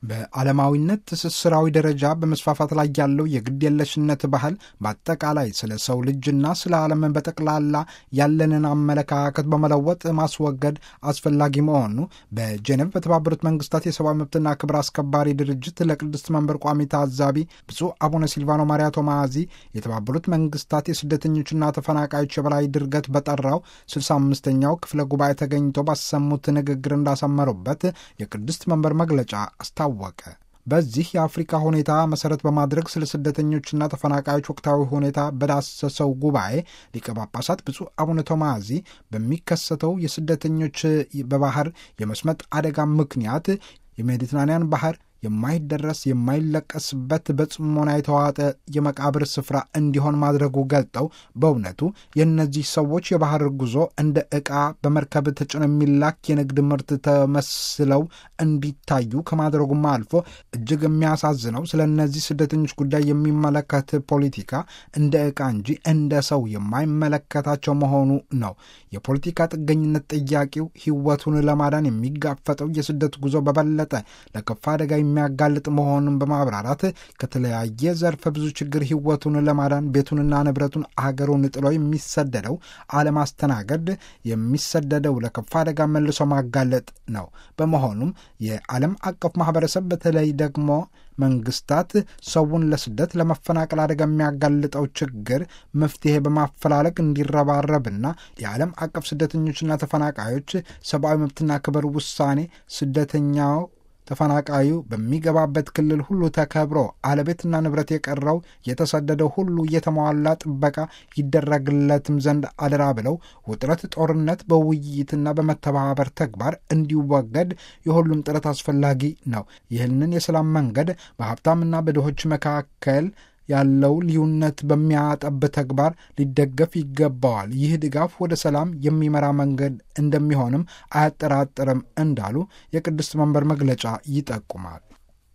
በዓለማዊነት ትስስራዊ ደረጃ በመስፋፋት ላይ ያለው የግድ የለሽነት ባህል በአጠቃላይ ስለ ሰው ልጅና ስለ ዓለም በጠቅላላ ያለንን አመለካከት በመለወጥ ማስወገድ አስፈላጊ መሆኑ በጄኔቭ በተባበሩት መንግስታት የሰብአዊ መብትና ክብር አስከባሪ ድርጅት ለቅድስት መንበር ቋሚ ታዛቢ ብፁዕ አቡነ ሲልቫኖ ማሪያ ቶማዚ የተባበሩት መንግስታት የስደተኞችና ተፈናቃዮች የበላይ ድርገት በጠራው 65ኛው ክፍለ ጉባኤ ተገኝተው ባሰሙት ንግግር እንዳሰመሩበት የቅድስት መንበር መግለጫ አስታወቀ። በዚህ የአፍሪካ ሁኔታ መሰረት በማድረግ ስለ ስደተኞችና ተፈናቃዮች ወቅታዊ ሁኔታ በዳሰሰው ጉባኤ ሊቀ ጳጳሳት ብፁዕ አቡነ ቶማዚ በሚከሰተው የስደተኞች በባህር የመስመጥ አደጋ ምክንያት የሜዲትራንያን ባህር የማይደረስ የማይለቀስበት በጽሞና የተዋጠ የመቃብር ስፍራ እንዲሆን ማድረጉ ገልጠው በእውነቱ የእነዚህ ሰዎች የባህር ጉዞ እንደ ዕቃ በመርከብ ተጭኖ የሚላክ የንግድ ምርት ተመስለው እንዲታዩ ከማድረጉም አልፎ እጅግ የሚያሳዝነው ስለ እነዚህ ስደተኞች ጉዳይ የሚመለከት ፖለቲካ እንደ ዕቃ እንጂ እንደ ሰው የማይመለከታቸው መሆኑ ነው። የፖለቲካ ጥገኝነት ጥያቄው ሕይወቱን ለማዳን የሚጋፈጠው የስደት ጉዞ በበለጠ ለከፋ አደጋ የሚያጋልጥ መሆኑን በማብራራት ከተለያየ ዘርፈ ብዙ ችግር ሕይወቱን ለማዳን ቤቱንና ንብረቱን አገሩን ጥሎ የሚሰደደው አለማስተናገድ የሚሰደደው ለከፋ አደጋ መልሶ ማጋለጥ ነው። በመሆኑም የዓለም አቀፍ ማህበረሰብ በተለይ ደግሞ መንግስታት ሰውን ለስደት ለመፈናቀል አደጋ የሚያጋልጠው ችግር መፍትሄ በማፈላለግ እንዲረባረብና የዓለም አቀፍ ስደተኞችና ተፈናቃዮች ሰብአዊ መብትና ክብር ውሳኔ ስደተኛው ተፈናቃዩ በሚገባበት ክልል ሁሉ ተከብሮ አለቤትና ንብረት የቀረው የተሰደደው ሁሉ የተሟላ ጥበቃ ይደረግለትም ዘንድ አደራ ብለው ውጥረት፣ ጦርነት በውይይትና በመተባበር ተግባር እንዲወገድ የሁሉም ጥረት አስፈላጊ ነው። ይህንን የሰላም መንገድ በሀብታምና በድሆች መካከል ያለው ልዩነት በሚያጠብ ተግባር ሊደገፍ ይገባዋል። ይህ ድጋፍ ወደ ሰላም የሚመራ መንገድ እንደሚሆንም አያጠራጥርም እንዳሉ የቅድስት መንበር መግለጫ ይጠቁማል።